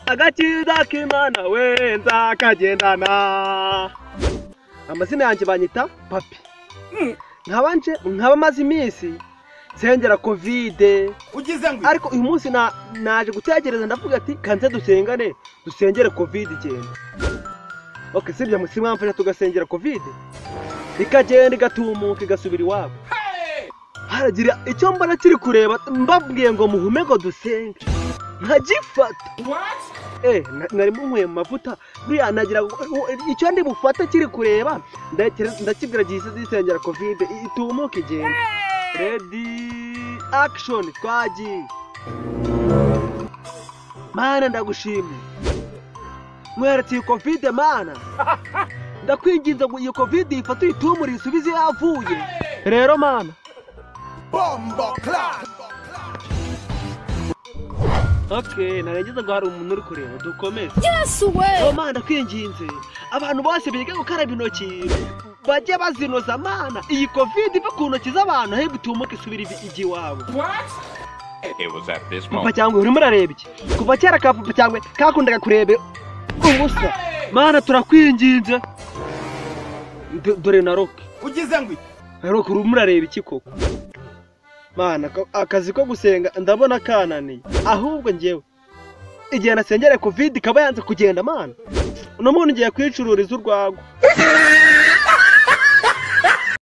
agakiza k'imana wenza kagendana amazina yanjye banyita papi nkabanje nkaba maze iminsi nsengera kovide ugize ngo ariko uyu munsi na- naje gutekereza ndavuga ati kanze dusengane dusengere kovide igenda ok sibyo mu- si mwamfasha tugasengera kovide ikagenda igatumuka igasubira iwabo haragira icyo mbona kiri kureba mbabwiye ngo muhume ngo dusenge nkagifata eh na- nari munyweye mu mavuta buriya nagira ngo- u- icyo ndi bufate kiri kureba ndakira- ndakibwira gihise zisengera kovide i- itumuka igenda Ready action twagiye mana ndagushimye mweretse iyi kovide mana ndakwinginze ngo iyi kovide uyifate uyitumure isubize iyo yavuye rero mana bombo clap ok narengeze ngo hari umuntu uri kureba dukomeze Yes way. Oh, mana ndakwinginze abantu bose biga gukaraba intoki bajye bazinoza mana iyi kovide ive ku ntoki z'abantu ahubwo itumuke isubire ivi- ijya iwabo It was at this papa moment cyangwa urimo urareba iki kuva kera ka papa cyangwa kakundaga kureba ubusa mana turakwinginze Do- dore na roke ugize ngo roke urimo urareba iki koko mana ka- akazi ko gusenga ndabona kananiye ahubwo njyewe igihe nasengere covid ikaba yanze kugenda mana uno muntu ngiye kwicururiza urwagwa